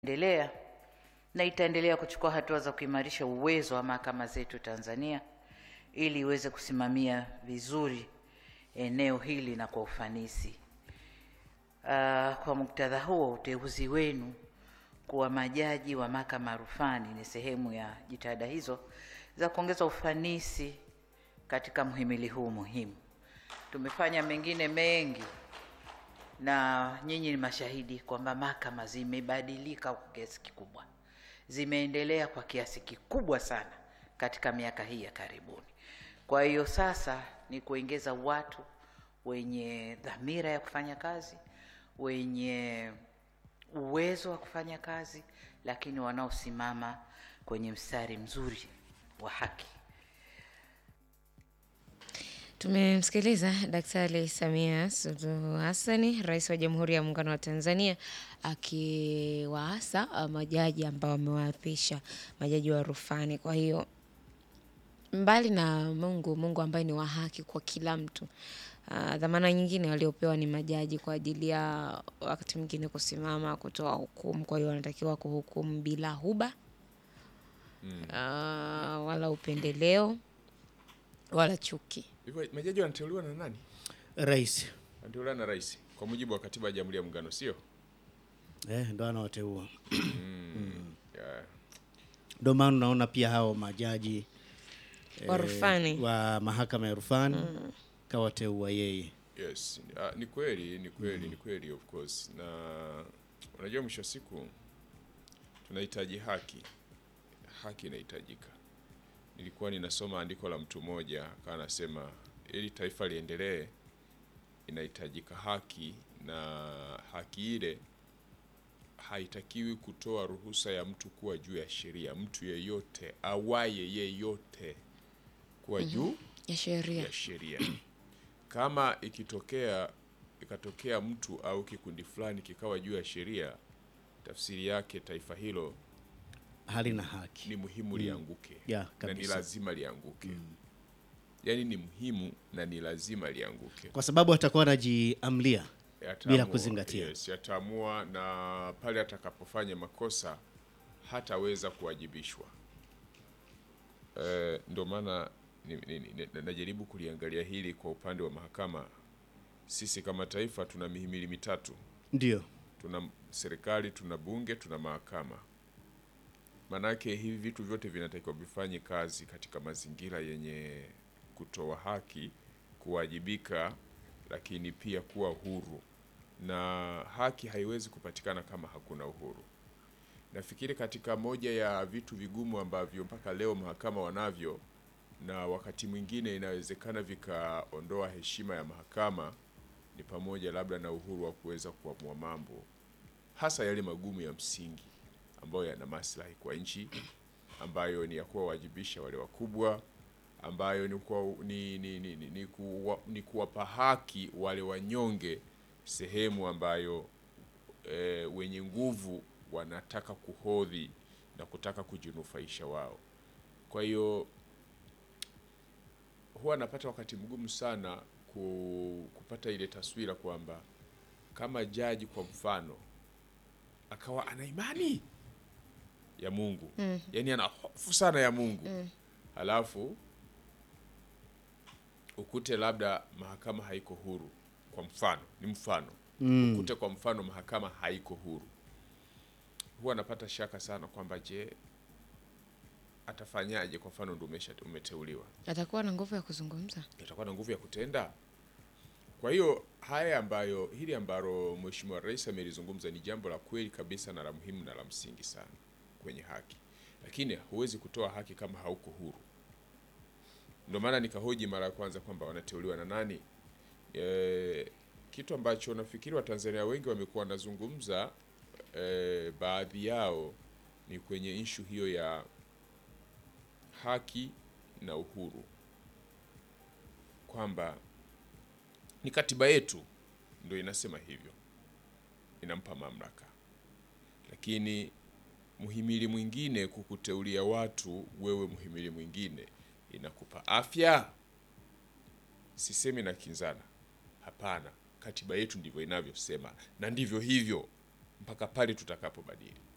endelea na itaendelea kuchukua hatua za kuimarisha uwezo wa mahakama zetu Tanzania ili iweze kusimamia vizuri eneo hili na kwa ufanisi. Uh, kwa muktadha huo, uteuzi wenu kuwa majaji wa mahakama ya rufani ni sehemu ya jitihada hizo za kuongeza ufanisi katika mhimili huu muhimu. Tumefanya mengine mengi na nyinyi ni mashahidi kwamba mahakama zimebadilika kwa kiasi kikubwa, zimeendelea kwa kiasi kikubwa sana katika miaka hii ya karibuni. Kwa hiyo sasa ni kuongeza watu wenye dhamira ya kufanya kazi, wenye uwezo wa kufanya kazi, lakini wanaosimama kwenye mstari mzuri wa haki. Tumemsikiliza Daktari Samia Suluhu Hassani, Rais wa Jamhuri ya Muungano wa Tanzania, akiwaasa uh, majaji ambao wamewaapisha majaji wa rufani. Kwa hiyo mbali na Mungu, Mungu ambaye ni wa haki kwa kila mtu, uh, dhamana nyingine waliopewa ni majaji kwa ajili ya wakati mwingine kusimama kutoa hukumu. Kwa hiyo wanatakiwa kuhukumu bila huba uh, wala upendeleo wala chuki. Hivyo majaji wanateuliwa na nani? Rais Wanateuliwa na rais kwa mujibu wa katiba ya Jamhuri ya Muungano, sio? eh, ndo anawateua. Yeah. Ndo maana unaona pia hao majaji Wa rufani. wa mahakama ya rufani kawateua yeye. Yes. Ah, ni kweli, ni kweli, ni kweli of course. Na unajua mwisho wa siku tunahitaji haki. Haki inahitajika. Nilikuwa ninasoma andiko la mtu mmoja akawa anasema ili taifa liendelee inahitajika haki na haki ile haitakiwi kutoa ruhusa ya mtu kuwa juu ya sheria. Mtu yeyote awaye yeyote kuwa juu ya sheria. ya sheria. Kama ikitokea ikatokea mtu au kikundi fulani kikawa juu ya sheria, tafsiri yake taifa hilo Halina haki. ni muhimu lianguke Yeah, na ni kabisa. lazima lianguke. Yaani ni muhimu na ni lazima lianguke. Kwa sababu atakuwa anajiamlia Yataamua, bila kuzingatia. Yes, yataamua na pale atakapofanya makosa hataweza kuwajibishwa. Eh, ndio maana ni- ni- ni- na- najaribu kuliangalia hili kwa upande wa mahakama. Sisi kama taifa tuna mihimili mitatu, ndio tuna serikali, tuna bunge, tuna mahakama. Manake hivi vitu vyote vinatakiwa vifanye kazi katika mazingira yenye kutoa haki, kuwajibika, lakini pia kuwa huru, na haki haiwezi kupatikana kama hakuna uhuru. Nafikiri katika moja ya vitu vigumu ambavyo mpaka leo mahakama wanavyo na wakati mwingine inawezekana vikaondoa heshima ya mahakama ni pamoja labda na uhuru wa kuweza kuamua mambo hasa yale magumu ya msingi ambayo yana maslahi kwa nchi, ambayo ni ya kuwawajibisha wale wakubwa, ambayo ni, kuwa, ni, ni, ni, ni, ni, kuwa, ni kuwapa haki wale wanyonge sehemu ambayo e, wenye nguvu wanataka kuhodhi na kutaka kujinufaisha wao. Kwa hiyo huwa napata wakati mgumu sana ku, kupata ile taswira kwamba kama jaji kwa mfano akawa ana imani ya Mungu mm. yaani ana hofu sana ya Mungu mm. halafu ukute labda mahakama haiko huru, kwa mfano ni mfano mm. ukute kwa mfano mahakama haiko huru, huwa napata shaka sana kwamba je, atafanyaje? Kwa mfano ndo umesha- umeteuliwa Atakuwa na nguvu ya kuzungumza. itakuwa na nguvu ya kutenda. Kwa hiyo haya ambayo hili ambalo Mheshimiwa Rais amelizungumza ni jambo la kweli kabisa na la muhimu na la msingi sana kwenye haki, lakini huwezi kutoa haki kama hauko huru. Ndio maana nikahoji mara ya kwanza kwamba wanateuliwa na nani. E, kitu ambacho nafikiri Watanzania wengi wamekuwa wanazungumza e, baadhi yao ni kwenye ishu hiyo ya haki na uhuru kwamba ni katiba yetu ndio inasema hivyo, inampa mamlaka, lakini muhimili mwingine kukuteulia watu wewe, muhimili mwingine inakupa afya. Sisemi na kinzana, hapana. Katiba yetu ndivyo inavyosema na ndivyo hivyo mpaka pale tutakapobadili.